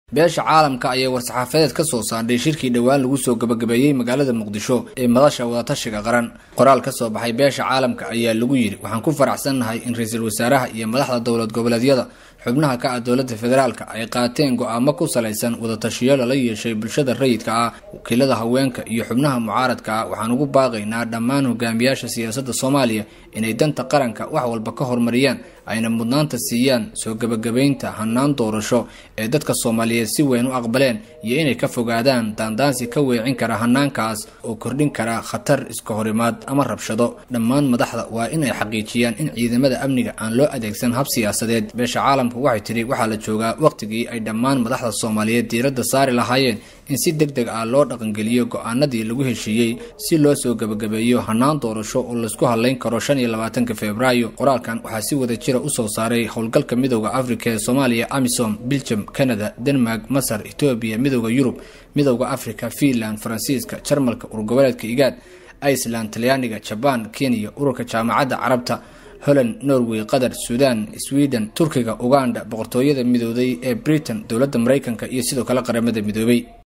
beesha caalamka ayaa war-saxaafadeed ka soo saardhay shirkii dhowaan lagu soo gabagabeeyey magaalada muqdisho ee madasha wadatashiga qaran qoraal ka soo baxay beesha caalamka ayaa lagu yidhi waxaan ku faraxsannahay in ra-iisul wasaaraha iyo madaxda dowlad goboleedyada xubnaha ka ah dowladda federaalka ay qaateen go-aamo ku salaysan wadatashiyo lala yeeshay bulshada rayidka ah wakiilada haweenka iyo xubnaha mucaaradka ah waxaan ugu baaqaynaa dhammaan hogaamiyaasha siyaasadda soomaaliya inay danta qaranka wax walba ka horumariyaan ayna mudnaanta siiyaan soo gebagabaynta hanaan doorasho ee dadka soomaaliyeed si weyn u aqbaleen iyo inay ka fogaadaan daandaansi ka weecin kara hanaankaas oo kordhin kara khatar iska horimaad ama rabshado dhammaan madaxda waa in ay xaqiijiyaan in ciidamada amniga aan loo adeegsan hab siyaasadeed beesha caalamku waxay tidhi waxaa la joogaa wakhtigii ay dhammaan madaxda soomaaliyeed diiradda saari lahaayeen in si deg deg ah loo dhaqangeliyo go-aanadii lagu heshiiyey si loo soo gebagabeeyo hanaan doorasho oo laysku hadlayn karo shan iyo labaatanka februaayo qoraalkan waxaa si wada jira usoo saaray howlgalka midooda afrika ee soomaaliya amisom biljam canada denmark masar etoobiya midooda yurub midooda afrika fiinland faransiiska jarmalka urgoboleedka igaad iceland talyaaniga jabaan kenya ururka jaamacadda carabta holland norway qatar suudan sweden turkiga uganda boqortooyada midooday ee britain dowladda maraykanka iyo sidoo kale qaramada midoobay